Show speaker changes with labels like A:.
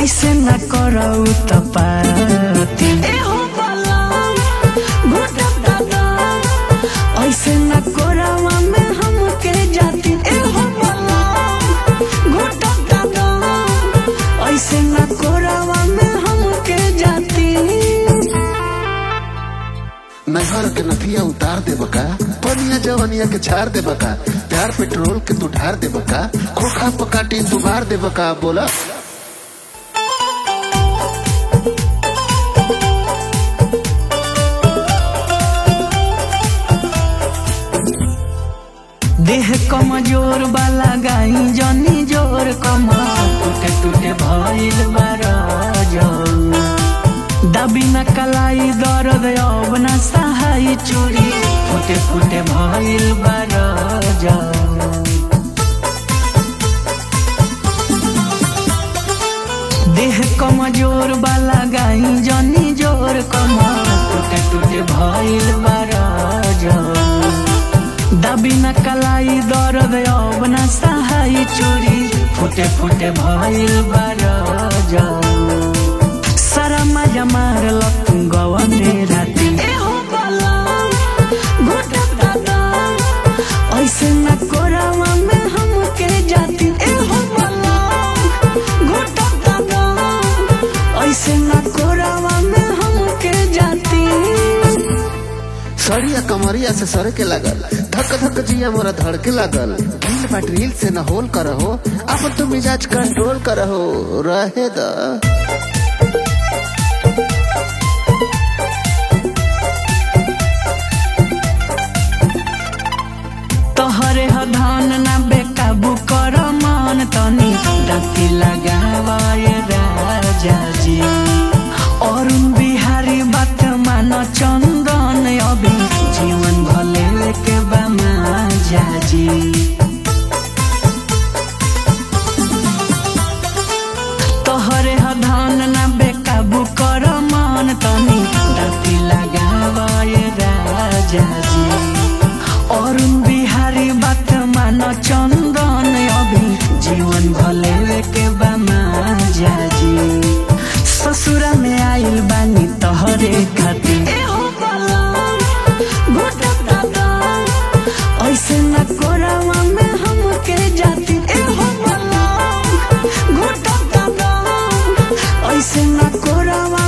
A: ऐसे न करौ त पाती ऐसे न कोरावा में हमके जाती ऐसे न कोरावा में हमके जाती
B: नहर के नथिया उतार दे बका पनिया जवनिया के झाड़ दे बका प्यार पेट्रोल के तू ढार दे बका खोखा पकाटी दुबार दे बका बोला
A: देह कमजोर वाला गाई जनी जोर कमा टूटे टूटे भइल बारा दबी न कलाई दर्द अब न सहाय चोरी फुटे फुटे भइल बारा देह कमजोर वाला गाई जनी जोर कमा टूटे टूटे भइल बारा दबी न कलाई दर्द अब न सहाय चोरी फुटे फुटे भइल बारा सारा मजा मारल तू गवने राती ऐसे न कोरावा में हमके जाती ऐसे न कोरावा में हमके जाती
B: सड़िया कमरिया से सर के लागल धक धक जिया मोरा धड़ के लागल ढील बाट रील से न होल करहो अपन तो मिजाज कंट्रोल करहो रहे दा
A: तोहरे ह धान ना बेकाबू कर मन तनी राती लगावाए राजा जी अरुण बिहारी बात मान चंदन अभी जीवन भले के बामा जाजी तोहरे ह धान ना बेकाबू कर मन तनी राती लगावाए राजा जी अरुण बिहारी बात मान चंदन अभी जीवन भले के बामा जाजी ससुरा में आइल बानी तोहरे खातिर ऐसे न कोरावा में हमके जाती ऐसे न कोरावा